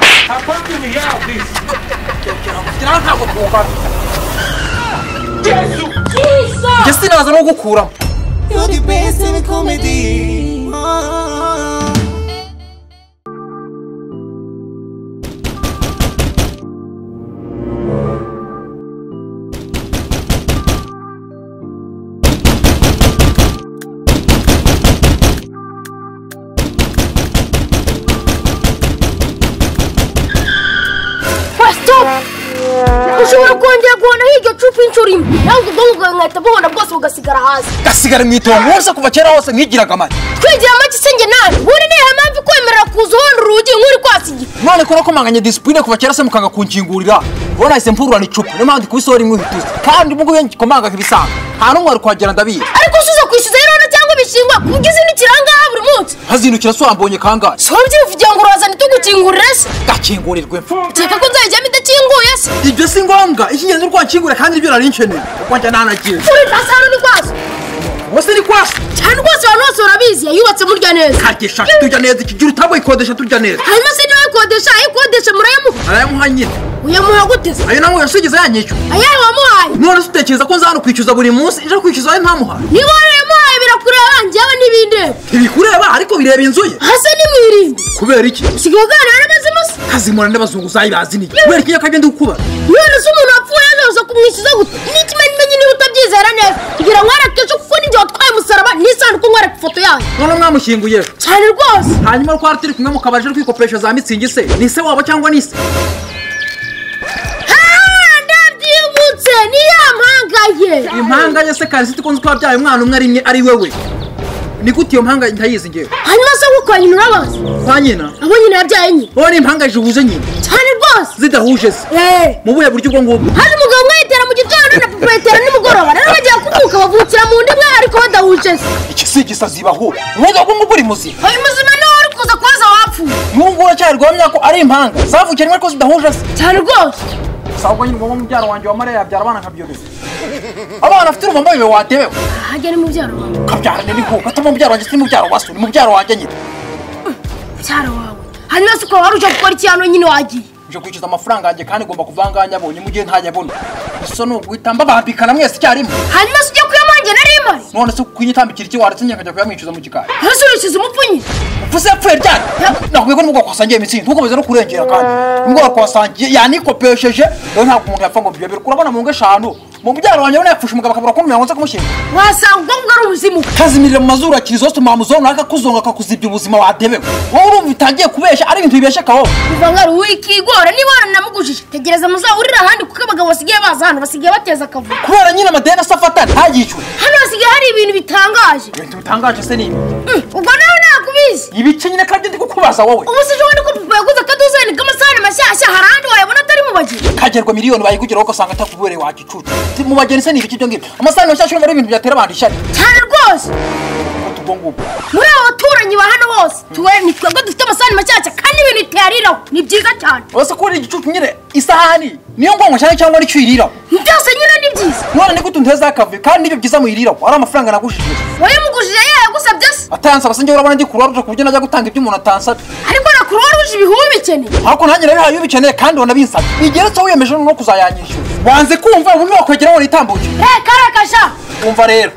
I'm pumping me out of this. Yesu! njye sinaza no gukuramo You're the best in comedy. Pastor! ushobora kongera guhonaho iryo cupa inshuro imwe ntabwo ubwonko bwawe nkahita buhona bwose bugasigara hasi gasigara mu itongo hose kuva kera hose mwigiraga amata twigira make isenge nabi buri niyo mpamvu ikwemerera kuza uhonda urugi nk'uri kwasigira none ko nakomanganye disipurine kuva kera se mukanga kunkingurira ubu nahise mpururana icupa niyo mpamvu ndi kubisohora imwe ihutuse kandi ubwo iyo ngikomanga ibisanga nta n'umwe wari kuhagera ndabizi ariko usuza kwishyuza irondo cyangwa ibishingwa ku buryo uzinukira aha ngaha buri munsi nkazindukira so wambonye kangahe si wowe ubyivugira ngo urazane tugukingurire se gakingurirwe mfu kereka ko nzayijyamo idakinguye se ibyo si ngombwa icy'ingenzi urwo wankingura kandi ibyo narinkeneye kuko njya ntanagiye uri ntasano ni kwaso wose ni kwasi cyane rwose abantu bose barabizi yayubatse murya neza kagesha turya neza iki gihe utabuyikodesha turya neza hanyuma se niwe ayikodesha ayikodesha murayamuha arayamuha nyine uyamuha gute se ayo namuha yasugize yanyishyura ayahe wamuhaye none se utekereza ko nza hano kwishyuza buri munsi ejo kwishyuza we ntamuha niba warayamuhaye birakureba njyewe n'ibindeba ntibikureba ariko bireba inzu ye hasa nimwirinde kubera iki usigaye uganira n'amazima se kazimura n'abazungu uzayibazi niki kubera iki nyakajya ndi gukubara none se umuntu wapfuye yoza kumwishyuza gute n'ikimenyimenyi niba utabyizera neza kugira ngo wereke ejo kuko n'igihe watwaye umusaraba n'isanduku ngwereke ifoto yayo none mwamushyinguye ejo cyane rwose hanyuma twari turi kumwe mu kabari turi kwikoporesha za mitsingi se ni se wabo cyangwa ni se Ah, ndabyibutse niyo mpangaye impanga ye se karisiti ikunze kuba byaye umwana umwe ari imwe ari we we ni gute iyo mpanga ntayizi ngewe hanyuma se ngo kwa nyina urabazi kwa nyina abo nyina yabyaye nyina wowe ni impanga zihuje nyine cyane rwose zidahuje se Eh, mu buhe buryo ubwo ngubwo hari umugabo umwe yitera mu gitondo na papa yitera nimugoroba rero bagiye kubyuka bavukira mu ndi umwe ariko badahuje se iki si igisazi baho umwuga wo ngubwo uri muzima uyu muzima niwe wari kuza kubaza wapfuye n'ubu ngubu uracyari guhamya ko ari impanga zavukiranywe ariko zidahuje se cyane rwose si ahubwo nyine ubwo mubyaro wanjye wa mariya yabyara abana nka byoreza abana afite urumva mbaye watebewe ahajya ni mubyaro wawe ukabyarana n'ihuka atari umubyaro wanjye si mubyaro wa so ni mubyaro wanjye nyine mubyaro wawe hanyuma se ukaba wari uje gukora iki hano nyine wagiye nje kwishyuza amafaranga yanjye kandi ngomba kuvanganya abonye mu gihe ntajya abona gusa ni uguhita mbabambikana mwese icyarimwe hanyuma se ujya kuyamanjye nari imari none se kunyitambikira iki waretse njye nkajya kuyamwishyuza mu gikari ese urishyize umupfunyira mvuze yapfuye ryari nakubwiye ko n'ubwo kwasangiye imitsingi ntukomeze no kurengera kandi n'ubwo wakwasangiye yanikopesheje rero ntabwo umuntu yapfa ngo biyobere urabona mu ngo eshanu mu byaro wanjye ubona yafushe umugabo akabura kumenya ngo nze kumushyira wasanga ubwo ngubwo ari ubuzimu kazimirira mu mazuru akirizo tumamuzona akakuzonga akakuzibya ubuzima wadebewe wowe urumva bitangiye kubeshya ari ibintu bibeshekaho kuva ngo ari wikigora niba waranamugujije tegereza muzahurire ahandi kuko abagabo basigaye baza hano basigaye bateza akavuyo kubera nyine amadeni asa afatana ntayishyure hano hasigaye hari ibintu bitangaje ibintu bitangaje se ni ibi Mm, ubwo nawe ntakubizi ibiki nyine kandi ndi kukubaza wowe ubu se ejo bundi ko papa yaguze akaduzani k'amasahani mashyashya hari ahandi wayabona atari mu bageni kagerwa miliyoni bayigugeraho ugasanga atakubereye wagicucu mu bageni se ni ibiki ibyo ngibyo amasahani mashyashya urumva ari ibintu byatera abantu ishyari cyane rwose Utu ubwo ngubwo muri abo baturanyi ba hano bose tuwe ni twebwe dufite amasahani mashyashya kandi ibintu iteriraho ni byiza cyane uretse ko uri igicucu nyine isahani niyo ngongo cyane cyangwa nicyo uyiriraho byose nyine ni byiza none ni gute unteza akavuyo kandi nibyo byiza muyiriraho ari amafaranga nagujije wayamugujije yayagusabye se atansaba se ngewe urabona ndi kuruwaruje ku buryo najya gutanga ibyo umuntu atansabye ariko na kuruwa ruje ibihuru bikeneye ariko nanjye nabihaye iyo ubikeneye kandi wanabinsabye bigeretse wiyemeje no kuzayanyishyura wanze kumva ubundi wakwegera ngo nitambuke reka reka sha umva rero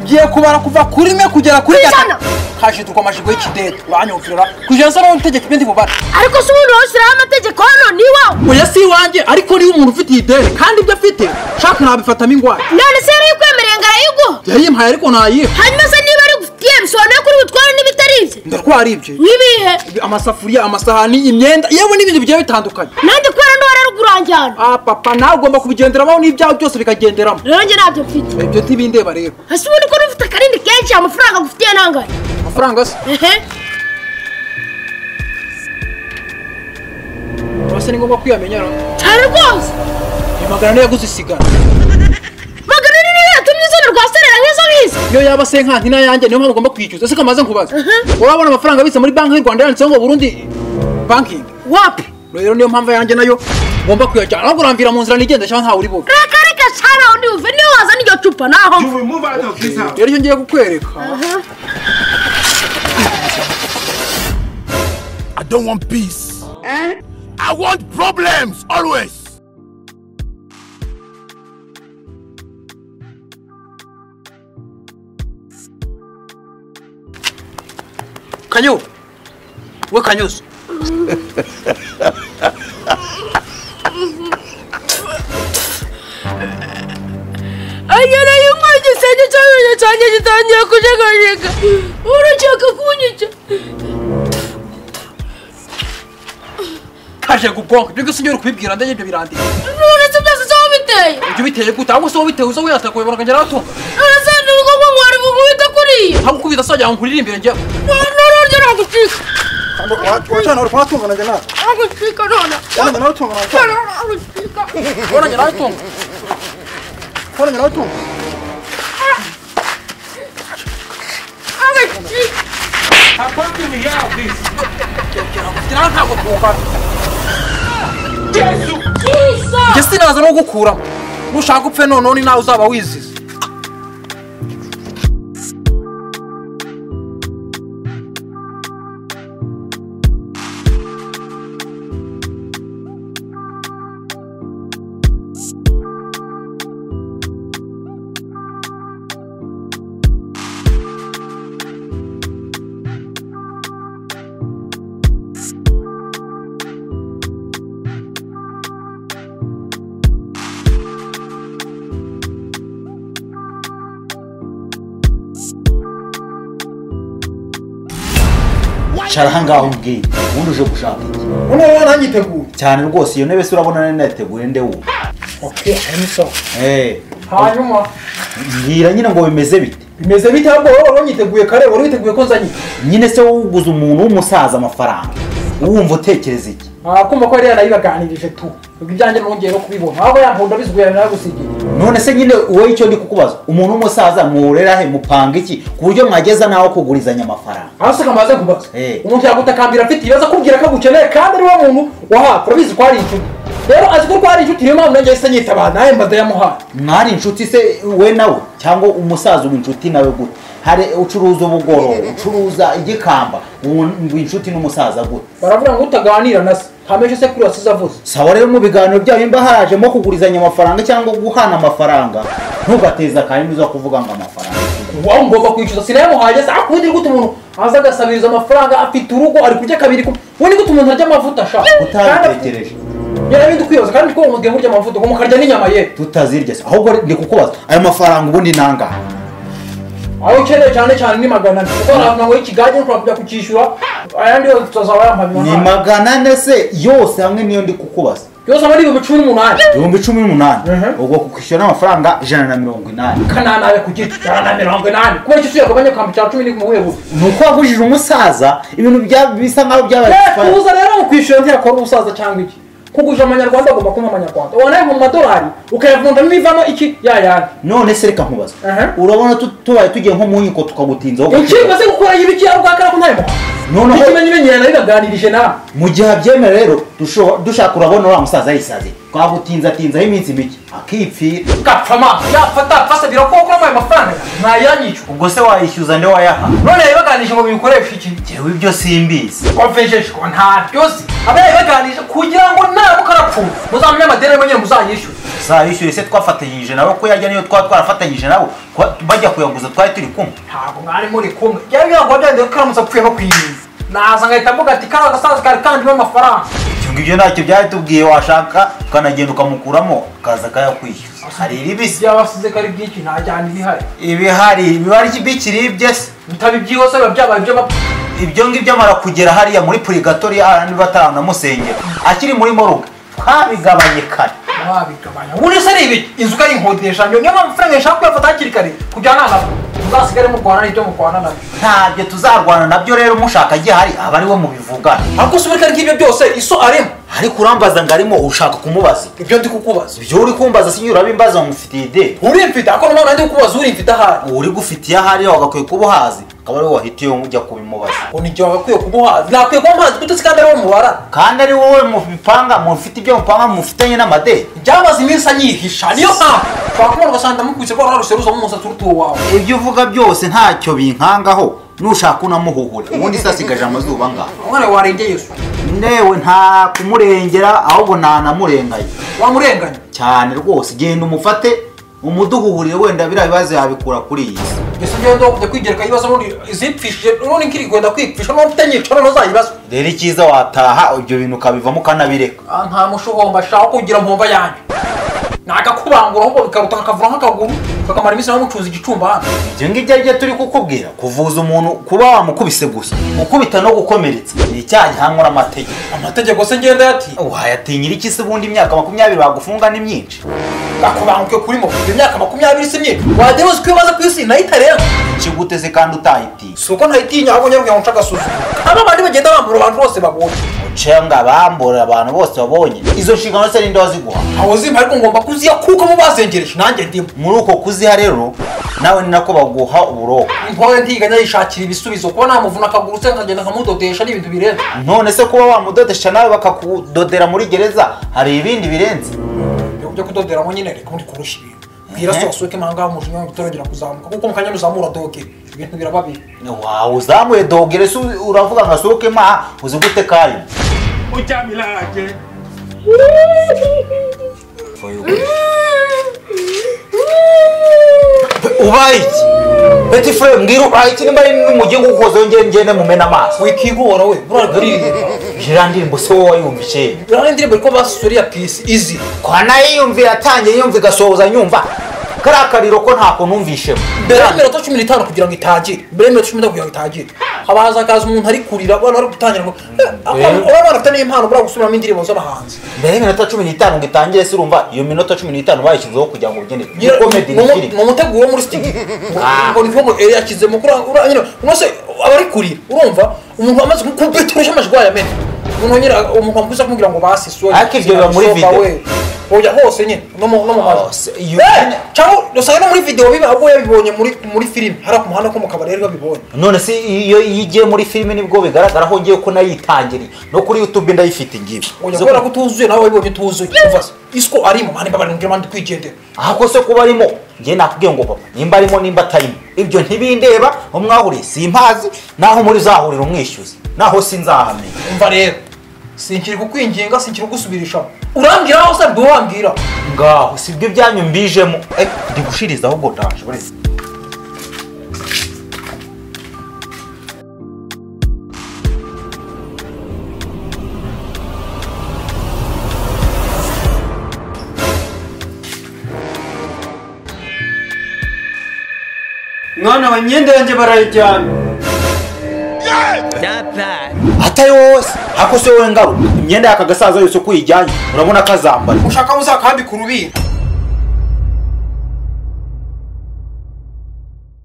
ngiye kubara kuva kuri rimwe kugera kuri Ijana. hashiturwa amajigwe y'ikidede uranyumvira kugira ngo usobanure utegeka ibyo ndi bubare ariko se ubundi washyiraho amategeko hano ni iwawe oya si iwanjye ariko niba umuntu ufite iyi deni kandi ibyo afite shaka nabifatamo ingwara none se yari yikwemereye ngo arayiguha yayimpaye ariko nayiha hanyuma se niba ari gufitiye bisobanuye ko uri butware n'ibitari ibye ndatwara ibye n'ibihe amasafuriya amasahani imyenda yewe n'ibindi bigiye bitandukanye nanjye kubera n'uwari ari kuranjyana ah papa nawe ugomba kubigenderamo n'ibyawe byose bikagenderamo rero njye ntabyo mfite ibyo ntibindeba rero ese ubundi ko n'ufite akarindi kenshi amafaranga agufitiye nangahe amafaranga se ehe urabona ni ngombwa kwiyamenya rero cyane rwose ni magana ane yaguze isigara magana ane niyo yatumye izina rwa serera nk'izo ngizo iyo yaba se nka nkina yanjye niyo mpamvu ugomba kwishyuza ese kamaze nkubaza urabona amafaranga abitse muri banki y'u rwanda yanditseho ngo burundi banking wapi rero niyo mpamvu yanjye nayo ngomba kuyajyana ahubwo urambwira mu nzira nigenda cyangwa ntawe uri buve reka reka cyane undi uve niyo wazana iryo cupa naho You will move out of this house. rero icyo ngiye kukwereka I don't want peace. I want problems always. kanyu we kanyuzi agera yumwaye igisenge cy'amenyo cyanjye gitangiye kujegajega urashaka kunyica kaje gubwonko ibyo gusa ugera kubibwira ndanye ibyo birandika uretse byose se wabiteye ibyo biteye gute ahubwo se wabitewe uza wihata kubibona ukagera ahatunga uretse n'urwo mwari gukubita kuriya ntabwo ukubita sajya ngo nkurire imbere njyewe n'ururyo nagucika wacana uri kuhatunga nanjye nawe nagucika none yanjye nawe tunga nanjye nagucika Ora nyina atunga. Ora nyina atunga. nagucika I'm fucking me out, please. Gira ntabwo kuba. Jesus! Jesse naza no gukuramo. Nushaka upfe none nawe uzaba wizize. cara ahangaha umbwiye ubundi uje gushaka iki Uno wowe nanyiteguye. cyane rwose iyo ntebe se urabona nari nateguye ndewe Okay, hanyuma sawa. Eh, Hanyuma mbwira nyine ngo bimeze bite bimeze bite ahubwo wowe wari wanyiteguye kare wari witeguye ko nzanyita. nyine se wuguza umuntu w'umusaza amafaranga wumva utekereza iki Akuma ko yari yarayibaganirije tu. Ubwo ibyanjye nongeye no kubibona. Ahubwo yankunda biziguye naragusigiye. none se nyine wowe icyo ndi kukubaza umuntu w'umusaza muwurera he mupanga iki ku buryo mwageza naho kugurizanya amafaranga Hasi kamaze kubaza. Eh. Umuntu yagutakambira afite ibibazo akubwira ko agukeneye kandi ari wa muntu waha. Urabizi ko hari inshuti. Rero azi ko ari inshuti niyo mpamvu nanjye yahise anyitaba nawe mbaze yamuhaye. mwari inshuti se we nawe cyangwa umusaza uba inshuti nawe gute hari ucuruza ubugororo ucuruza igikamba wumva inshuti n'umusaza gute baravuga ngo utaganira na se nta menshi sekuru wasize avuze sawa rero mu biganiro byanyu mba harajemo kugurizanya amafaranga cyangwa guhana amafaranga ntugateze akanyuma uza kuvuga ngo amafaranga wowe ngomba kwishyuza sinayamuhaye se akubwira gute umuntu aza agasabiriza amafaranga afite urugo ari kurya kabiri kumwe we ni gute umuntu arya amavuta ashaka utabitekereje yarabindi ukwibaza kandi two mutwe murya amavuta ngo mukarya n'inyama ye tutazirya se ahubwo ndi kukubaza ayo mafaranga ubundi nangahe aho ukeneye cyane cyane ni magana ane kuko hari amafaranga y'ikigage ushobora kujya kukishyura ayandi yose tutazaba ni yampamya magana ane se yose hamwe niyo ndi kukubaza yose aba ari ibihumbi cumi n'umunani ibihumbi cumi n'umunani Mhm. ubwo kukwishyura n'amafaranga ijana na mirongo inani kananabe ku giti ijana na mirongo inani kubera icyo usuyagabanya ukamba icya cumi ni kumwe gusa ni uko wagujije umusaza ibintu bya- bisa nkaho byabaye expired. kuza rero mu kwishyura ntiyakora umusaza cyangwa iki kugurira amanyarwanda agomba kumpa amanyarwanda wanaye mu madolari ukayavundamo ibivamo iki yayandi none se reka nkubaza Aha. urabona tu- tubaye tugiye nko mu nkiko tukagutinzaho iki gake. maze gukora y'ibiki ari ubwakara ko ntayemo Noneho- ikimenyi menyera nabibaganirije nawe mu gihe abyemera rero dusho- dushaka urabona wa musaza yisaze twagutinzatinzaho iminsi mike akipfira gapfa amaso yapfa atapfa se birakokora ayo mafaranga ntayanyica ubwo se wayishyuza nde wayaha none yabibaganirije ngo biyukoreshe iki ngewe ibyo simbizi wavejeje ko nta byose aba yabibaganirije kugira ngo naramuka arapfuye muzamenye amadeni nyine muzayishyure uzayishyure se twafatanyije nabo ko yajya niyo twaba twarafatanyije nabo kuba- bajya kuyaguza twari turi kumwe ntabwo mwari muri kumwe byari birangwa byanditse ko aramutse apfuye no kwiyiza naza ngahita mvuga ati kariya gasaza kari kandimo amafaranga ibyo ngibyo ntacyo byari tubwiye washaka tukanagenda ukamukuramo akaza akayakwishyuza hari iribisi byabasize kari byinshi ntajyana ibihari ibihari bibari bikiribye se bitaba ibyihuse biba byabaye ibyo bapfa ibyo ngibyo amara kugera hariya muri purigatori niba atanamusengera akiri muri moruga twabigabanye kare wabigabanya ubundi se ni ibiki inzu ukayinkodesha niyo mpamvu amafaranga yashaka kuyafata hakiri kare kugira ngo ntabwo muzasigare murwana n'ibyo murwana nabyo ntabyo tuzarwana nabyo rero mushaka gihari aba ari we mubivugana ariko se uburyo ngibyo byose iso arimo ariko urambaza ngo arimo ushaka kumubaza ibyo ndi kukubaza ibyo uri kumbaza sinyo urabimbaza ngo mfitiye ide urimfite ariko niyo mpamvu ndi kukubaza urimfite ahari uri gufitiye ahari wagakwiye kuba uhazi akaba ari we wahitiye ujya kubimubaza ngo ni igihe wagakwiye kuba uhazi nakwiye kuba mpazi kuko uzi kandi ari wo mubara kandi ari wowe mubipanga mufite ibyo mupanga mufitanye n'amadeni byamaze iminsi anyihisha niyo mpamvu ushobora kumubona ugasanga ndamukubise ko wararushye ruzamo umusatsi urutuwe wawe ibyo uvuga byose ntacyo binkangaho nushaka unamuhuhure ubundi se asigaje amazuba ngaho umwana warengeye yesu ndewe nta kumurengera ahubwo ntanamurenganye wamurenganya cyane rwose genda umufate umuduguhurire wenda biriya bibazo yabikura kuri iyi si mbese ngenda kujya kwigereka ibibazo n'undi izipfishije n'undi nkiri kwenda kwipfisha n'undi utanyicara ntuzayibazo rero icyiza wataha ibyo bintu ukabivamo ukanabireka Ah, nta mushuhomba shaka kugira mpomba yanjye nagakubangura ahubwo bikaruta kakavura nk'akaguru kakamara iminsi nawe mucuza igicumba hano ibyo ngibyo ari byo turi kukubwira kuvuza umuntu kuba wamukubise gusa gukubita no gukomeretsa ni icyaha gihanwa n'amategeko amategeko se ngenda yati wayatinyira iki se ubundi imyaka makumyabiri bagufunga ni myinshi gakubanguke kuri mo iyo myaka makumyabiri si myinshi wajya wese uko ibaza ku isi nayo itarenga ikiguteze kandi utahitiye si uko ntayitinya ahubwo nyabwo ngo nce agasuzuma aba bandi bagenda bambura abantu bose babonye ucenga abambura abantu bose babonye izo nshingano se ninde waziguha aho zimba ariko ngomba kuziya kuko mu bazengereje nanjye ndimo muri uko kuziha rero nawe ni nako baguha uburoko intore ntiganya yishakira ibisubizo kuba namuvuna akaguru se nkagenda nkamudodesha n'ibintu birenze none se kuba wamudodesha nawe bakakudodera muri gereza hari ibindi birenze ibyo byo kudoderamo nyine reka ubundi kurushya ibintu bwira se Mhm. wasohoke impanga umujinya wanjye utarongera kuzamuka kuko mu kanya nuzamura doge ibintu biraba bibi wawe uzamuye dogere se uravuga nka sohoke maha uzi gute kayo Ujamilage. ubaye iki beti fure mbwira ubaye iki nimba ari n'umujyi ngo ukoze ngende ngende mumena amaso wikigora we buragariye iriya ndirimbo se wowe wayumvise uriya ndirimbo ariko basuriye pisi izi kwa nayiyumvira yatangiye yumva igasohoza nyumva kariya kariro ko ntako numvishemo mbere y'iminota cumi n'itanu kugira ngo itangire mbere y'iminota cumi n'itanu kugira ngo itangire haba hazakaza umuntu ari kurira abantu bari gutangira ngo Eh. aba bana bafite n'impano buriya gusubiramo indirimbo z'abahanzi mbere y'iminota cumi n'itanu ngo itangire se urumva iyo minota cumi n'itanu bayishyizeho kugira ngo ugende ni Nyira- komedi ni ni umu- ni filime umutego wo muri sitigi Ah. ngo ni nko ngo eri yashyizemo kuri uriya nyine uno se aba ari kurira urumva umuntu amaze kubiturusha amajwi yamena umuntu nyine umuntu wamukuza kumubwira ngo basi soya Ariko ibyo biba muri video. oya hose nyine no mu no mu Hose, majwi iyo- Eh, cyangwa usanga no muri video biba ahubwo yabibonye muri muri filime hariya ku muhanda ko mu kabari yari babibonye none se iyo iyo igiye muri filime nibwo bigaragara aho ngiye ko nayitangiriye no kuri yutube ndayifite ngibi oya kubera ko utuzuye nawe wabibonye utuzuye umva se isiko arimo mani babari ngira mani twigendera ahubwo se kuba arimo ngiye nakubwiye ngo papa nimba arimo nimba atarimo ibyo ntibindeba umwahuriye simpazi naho muri zahurira umwishyuzi naho sinzahamenya umva rero sinkiri kukwinginga sinkiri kugusubirishamo urambwira aho se wambwira ngaho si byo byanyu mbijemo Eh, ndi gushiriza ahubwo ndaje uretse mwana wa imyenda yanjye barayijyana atari wowe se ako si wowe ngaruka imyenda y'aka gasaza yose uko uyijyanye urabona ko azambara ushaka muzakambika urubingo